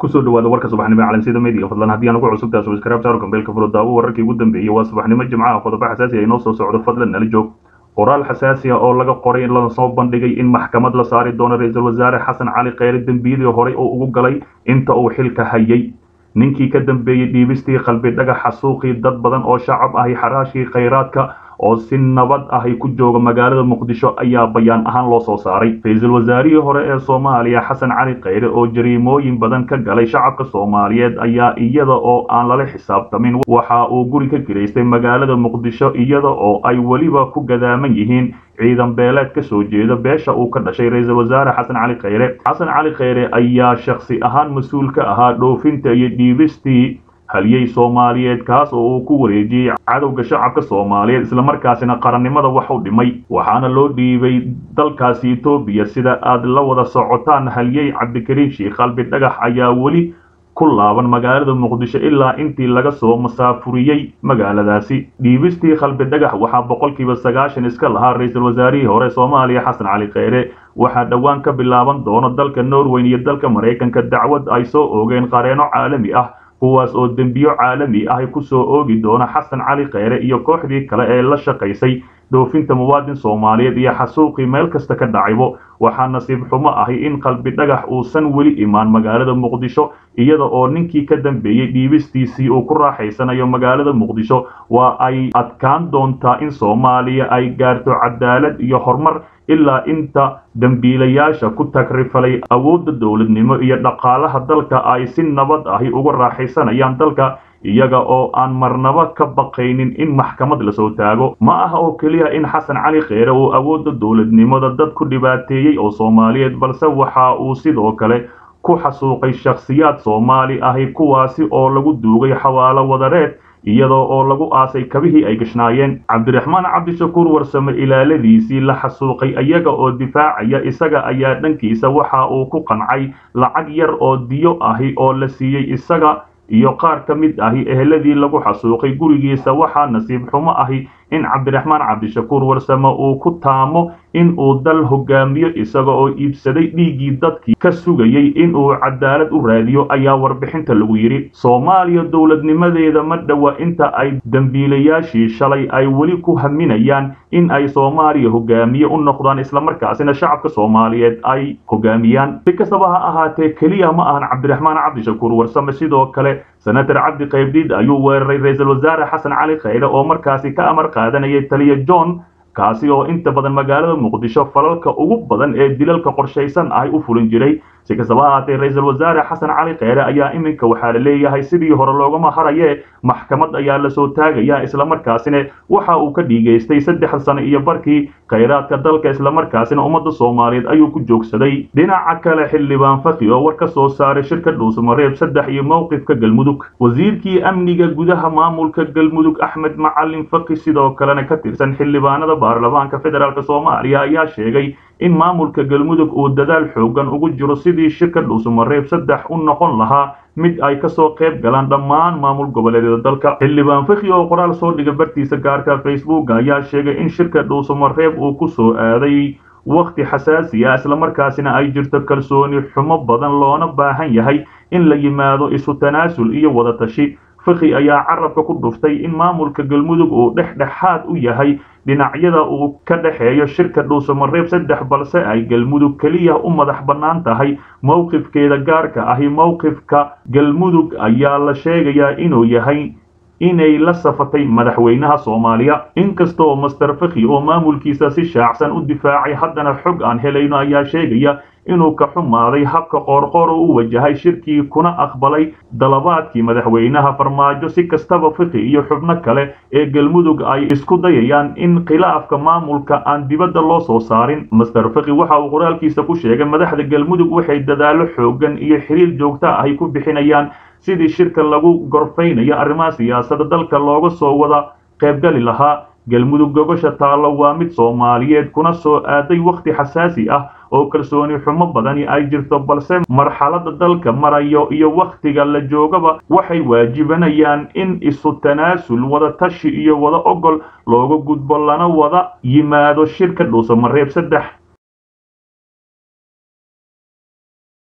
kusoo dhawaada warka subaxnimo calansida media fadlan haddii aan ugu cusubtahay subscribe saaro gambeelka furo daawo wararkii ugu dambeeyey waa subaxnimo jimcaha qodobo xasaasi ah inoo soo socdo fadlan nala joog qoraal xasaasi ah oo laga qoray in lana soo bandhigay in maxkamad la saari doono ra-iisul wasaare xasan cali kheyre dembiyadii horey oo ugu galay inta uu xilka hayay ninkii ka dambeeyey dhiibistii qalbi dhagaxa suuqii dad badan oo shacab ahi xaraashkii khayraadka oo si nabad ahi ku jooga magaalada muqdisho ayaa bayaan ahaan loo soo saaray ra-iisul wasaarihii hore ee soomaaliya xasan cali kheyre oo jariimooyin badan ka galay shacabka soomaaliyeed ayaa iyada oo aan lala xisaabtamin waxa uu guri ka giraystay magaalada muqdisho iyada oo ay weliba ku gadaaman yihiin ciidan beeleed ka soo jeeda beesha uu ka dhashay ra-iisul wasaare xasan cali kheyre xasan cali kheyre ayaa shakhsi ahaan mas-uul ka ahaa dhoofinta iyo dhiibistii haliyey soomaaliyeed kaas oo uu ku wareejiyey cadowga shacabka soomaaliyeed islamarkaasina qarannimada wax u dhimay waxaana loo dhiibay dalkaasi etoobiya sida aad la wada socotaan haliyey cabdikariin sheikh qalbi dhagax ayaa weli ku laaban magaalada muqdisho ilaa intii laga soo masaafuriyey magaaladaasi dhiibistii qalbi dhagax waxaa boqolkiiba sagaashan iska lahaa ra-iisul wasaarihii hore soomaaliya xasan cali kheyre waxaa dhowaan ka bilaaban doono dalka norweyn iyo dalka maraykanka dacwad ay soo oogeen qareeno caalami ah kuwaas oo dembiyo caalami ah ku soo oogi doona xasan cali kheyre iyo kooxdii kale ee la shaqaysay dhoofinta muwaadin soomaaliyeed iyo xasuuqii meel kasta ka dhacaybo waxaa nasiib xumo ahi in qalbi dhagax uusan weli imaan magaalada muqdisho iyada oo ninkii ka dambeeyey dhiibistiisii uu ku raaxaysanayo magaalada muqdisho waa ay adkaan doontaa in soomaaliya ay gaarto cadaalad iyo horumar ilaa inta dembiilayaasha ku tagrifalay awoodda dowladnimo iyo dhaqaalaha dalka ay si nabad ahi uga raaxaysanayaan dalka iyaga oo aan marnaba ka baqaynin in maxkamad lasoo taago ma aha oo keliya in xasan cali kheyre uu awoodda dowladnimada dad ku dhibaateeyey oo soomaaliyeed balse waxa uu sidoo kale ku xasuuqay shakhsiyaad soomaali ahi kuwaasi oo lagu duugay xawaalo wadareed iyadoo oo lagu aasay kabihii ay gashnaayeen cabdiraxmaan cabdishakuur warsame ilaaladiisii la xasuuqay iyaga oo difaacaya isaga ayaa dhankiisa waxa uu ku qancay lacag yar oo diyo ahi oo la siiyey isaga iyo qaar ka mid ahi eheladii lagu xasuuqay gurigiisa waxaa nasiib xumo ahi in cabdiraxmaan cabdishakuur warsame uu ku taamo in uu dal hogaamiyo isaga oo iibsaday dhiiggii dadkii ka sugayey in uu cadaalad u raadiyo ayaa warbixinta lagu yidhi soomaaliya dowladnimadeeda ma dhowa inta ay dembiilayaashii shalay ay weli ku haminayaan in ay soomaaliya hogaamiye u noqdaan islamarkaasina shacabka soomaaliyeed ay hogaamiyaan si kastaba ha ahaatee keliya ma ahan cabdiraxmaan cabdishakuur warsame sidoo kale senator cabdi qaybdiid ayuu weeraray ra-iisul wasaare xasan cali kheyre oo markaasi ka amar qaadanayay taliya john kaasi oo inta badan magaalada muqdisho falalka ugu badan ee dilalka qorshaysan ahy u fulin jiray si kastaba ahaatee ra-iisul wasaare xasan cali kheyre ayaa iminka waxaa la leeyahay sidii hore loogama haraye maxkamad ayaa lasoo taagaya islamarkaasina waxa uu ka dhiigaystay saddex sano iyo barkii khayraadka dalka islamarkaasina ummadda soomaaliyeed ayuu ku joogsaday dhinaca kale xildhibaan faki oo war ka soo saaray shirka dhuusmareeb saddex iyo mowqifka galmudug wasiirkii amniga gudaha maamulka galmudug axmed macalin faki sidoo kalena ka tirsan xildhibaanada baarlamaanka federaalk soomaaliya ayaa sheegay in maamulka galmudug uu dadaal xoogan ugu jiro sidii shirka dhuusamareeb saddex u noqon lahaa mid ay kasoo qayb galaan dhammaan maamul goboleedyada dalka xildhibaan faki oo qoraal soo dhiga bartiisa gaarka facebook ayaa sheegay in shirka dhuusamareeb uu ku soo aaday wakhti xasaasi ah islamarkaasina ay jirto kalsooni xumo badan loona baahan yahay in la yimaado isu tanaasul iyo wadatashi faki ayaa carabka ku dhuftay in maamulka galmudug uu dhexdhexaad u yahay dhinacyada uu ka dhexeeyo shirka dhuusamareeb saddex balse ay galmudug keliya u madax bannaan tahay mowqifkeeda gaarka ahi mowqifka galmudug ayaa la sheegayaa inuu yahay inay la safatay madaxweynaha soomaaliya inkastoo master faki oo maamulkiisa si shaacsan u difaacay haddana xog aan helayno ayaa sheegaya inuu ka xumaaday habka qoorqoor oo u wajahay shirkii kuna aqbalay dalabaadkii madaxweynaha farmaajo si kastaba fiki iyo xubno kale ee galmudug ay isku dayayaan in khilaafka maamulka aan dibadda loo soo saarin master fiki waxa uu qoraalkiisa ku sheegay madaxda galmudug waxay dadaallo xoogan iyo xiriir joogta ahy ku bixinayaan sidii shirka lagu gorfaynayo arrimaha siyaasada dalka looga soo wada qaybgali lahaa galmudug gogosha taallo waa mid soomaaliyeed kuna soo aaday wakhti xasaasi ah oo kalsooni xumo badani ay jirto balse marxaladda dalka marayo iyo wakhtiga la joogaba waxay waajibanayaan in isu tanaasul wada tashi iyo wada ogol looga gudbo lana wada yimaado shirka dhuusamareeb saddex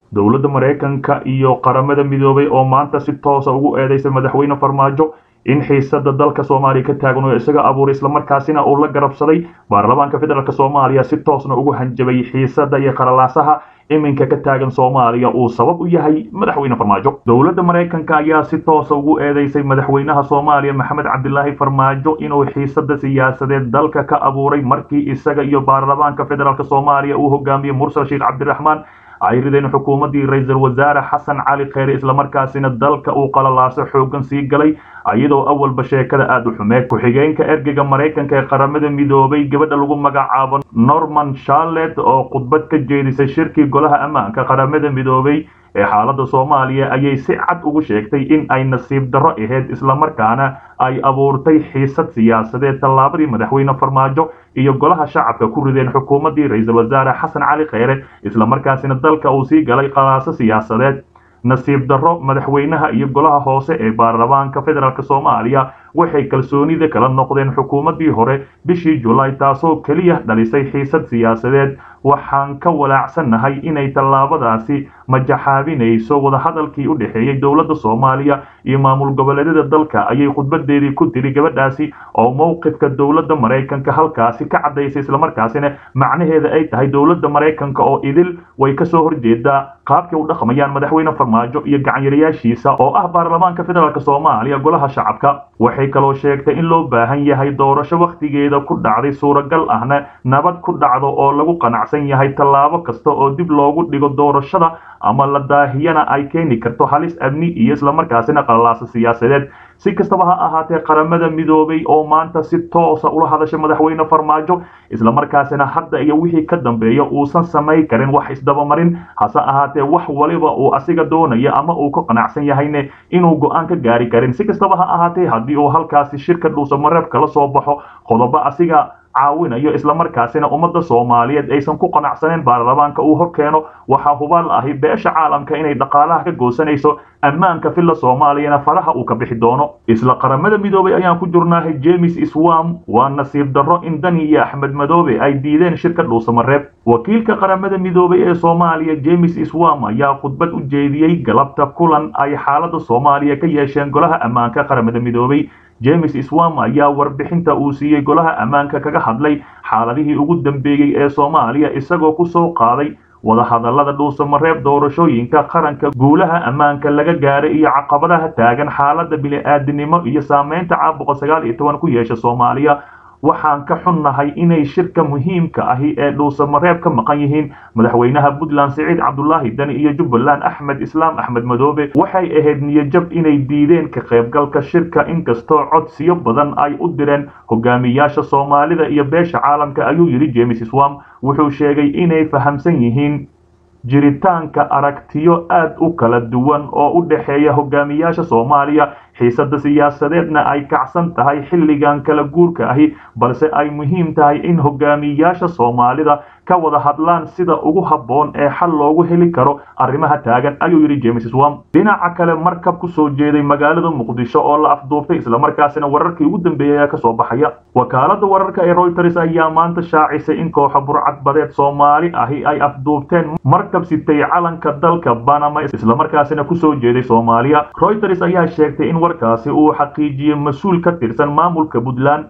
dowladda maraykanka iyo qaramada midoobay oo maanta si toosa ugu eedeysay madaxweyne farmaajo in xiisada dalka soomaaliya ka taagan oo isaga abuuray islamarkaasina uu la garabsaday baarlamaanka federaalk soomaaliya si toosna ugu hanjabay xiisada iyo qaralaasaha iminka ka taagan soomaaliya uu sabab u yahay madaxweyne farmaajo dowladda maraykanka ayaa si toosa ugu eedeysay madaxweynaha soomaaliya maxamed cabdilaahi farmaajo inuu xiisada siyaasadeed dalka ka abuuray markii isaga iyo baarlamaanka federaalk soomaaliya uu hogaamiyey mursal sheekh cabdiraxmaan ay rideen xukuumaddii ra-iisul wasaare xasan cali kheyre islamarkaasina dalka uu qalalaaso xoogan sii galay iyadoo awalba sheekada aada u xumeed ku-xigeenka ergeyga maraykanka ee qaramada midoobay gabadha lagu magacaabo norman charlet oo khudbad ka jeedisay shirkii golaha ammaanka qaramada midoobay ee xaaladda soomaaliya ayay si cad ugu sheegtay in ay nasiib darro ahayd islamarkaana ay abuurtay xiisad siyaasadeed tallaabadii madaxweyne farmaajo iyo golaha shacabka ku rideen xukuumaddii ra-iisul wasaare xasan cali kheyre islamarkaasina dalka uu sii galay qalaaso siyaasadeed nasiib darro madaxweynaha iyo golaha hoose ee baarlamaanka federaalk soomaaliya waxay kalsoonida kala noqdeen xukuumaddii hore bishii julaay taasoo keliya dhalisay xiisad siyaasadeed waxaan ka walaacsannahay inay tallaabadaasi majaxaabinayso wadahadalkii u dhexeeyey dowladda soomaaliya iyo maamul goboleedyada dalka ayay khudbadeedii ku tiri gabadhaasi oo mowqifka dowladda maraykanka halkaasi ka caddaysay islamarkaasina macnaheeda ay tahay dowladda maraykanka oo idil way kasoo horjeedaa qaabkay u dhaqmayaan madaxweyne farmaajo iyo gacanyarayaashiisa oo ah baarlamaanka federaalk soomaaliya golaha shacabka waxay kaloo sheegtay in loo baahan yahay doorasho wakhtigeeda ku dhacday suuragal ahna nabad ku dhacdo oo lagu qanacsan yahay tallaabo kasta oo dib loogu dhigo doorashada ama la daahiyana ay keeni karto halis amni iyo islamarkaasina qalalaasa siyaasadeed si kastaba ha ahaatee qaramada midoobay oo maanta si toosa ula hadashay madaxweyne farmaajo islamarkaasina hadda iyo wixii ka dambeeya uusan samayn karin wax isdabamarin hase ahaatee wax waliba uu asiga doonaya ama uu ka qanacsan yahayne inuu go-aan ka gaari karin si kastaba ha ahaatee haddii uu halkaasi shirka dhuusamareeb kala soo baxo qodobo asiga caawinayo islamarkaasina ummadda soomaaliyeed aysan ku qanacsaneen baarlamaanka uu hor keeno waxaa hubaal ahi beesha caalamka inay dhaqaalaha ka goosanayso ammaanka filla soomaaliyana faraha uu ka bixi doono isla qaramada midoobay ayaan ku jirnaahay james iswam waa nasiib darro in dani iyo axmed madoobe ay diideen shirka dhuusamareeb wakiilka qaramada midoobay ee soomaaliya james iswam ayaa khudbad u jeediyey galabta kulan ay xaaladda soomaaliya ka yeesheen golaha ammaanka qaramada midoobay james iswam ayaa warbixinta uu siiyey golaha ammaanka kaga hadlay xaaladihii ugu dambeeyey ee soomaaliya isagoo ku soo qaaday wadahadallada dhuusamareeb doorashooyinka qaranka guulaha ammaanka laga gaaray iyo caqabadaha taagan xaaladda bini-aadinimo iyo saameynta caabuqa sagaal iyo toban ku yeesha soomaaliya waxaan ka xunnahay inay shirka muhiimka ahi ee dhuusamareeb ka maqan yihiin madaxweynaha puntland siciid cabdulaahi dani iyo jubbaland axmed islaam axmed madoobe waxay ahayd niyajab inay diideen ka qaybgalka shirka inkastoo codsiyo badan ay u direen hogaamiyaasha soomaalida iyo beesha caalamka ayuu yidhi james swam wuxuu sheegay inay fahamsan yihiin jiritaanka aragtiyo aad u kala duwan oo u dhexeeya hogaamiyaasha soomaaliya xiisada siyaasadeedna ay kacsan tahay xilligan kala guurka ahi balse ay muhiim tahay in hogaamiyaasha soomaalida ka wada hadlaan sida ugu habboon ee xal loogu heli karo arrimaha taagan ayuu yidhi james swam dhinaca kale markab ku soo jeeday magaalada muqdisho oo la afduubtay islamarkaasina wararkii ugu dambeeyay ayaa kasoo baxaya wakaalada wararka ee reuters ayaa maanta shaacisay in kooxa burcad badeed soomaali ahi ay afduubteen markab sitay calanka dalka banama islamarkaasina kusoo jeeday soomaaliya reuters ayaa sheegtay in warkaasi uu xaqiijiyey mas-uul ka tirsan maamulka puntland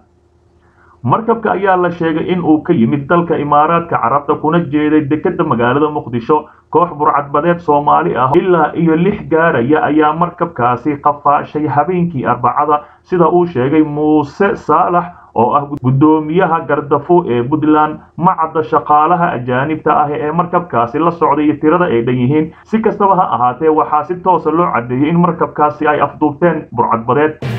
markabka ayaa la sheegay in uu ka yimid dalka imaaraadka carabta kuna jeeday dekeda magaalada muqdisho koox burcadbadeed soomaali ah ilaa iyo lix gaaraya ayaa markabkaasi qafaashay habeenkii arbacada sida uu sheegay muuse saalax oo ah guddoomiyaha gardafo ee puntland macadda shaqaalaha ajaanibta ah ee markabkaasi la socday iyo tirada ay dhan yihiin si kastaba ha ahaatee waxaa si toosa loo caddeeyey in markabkaasi ay afduubteen burcadbadeed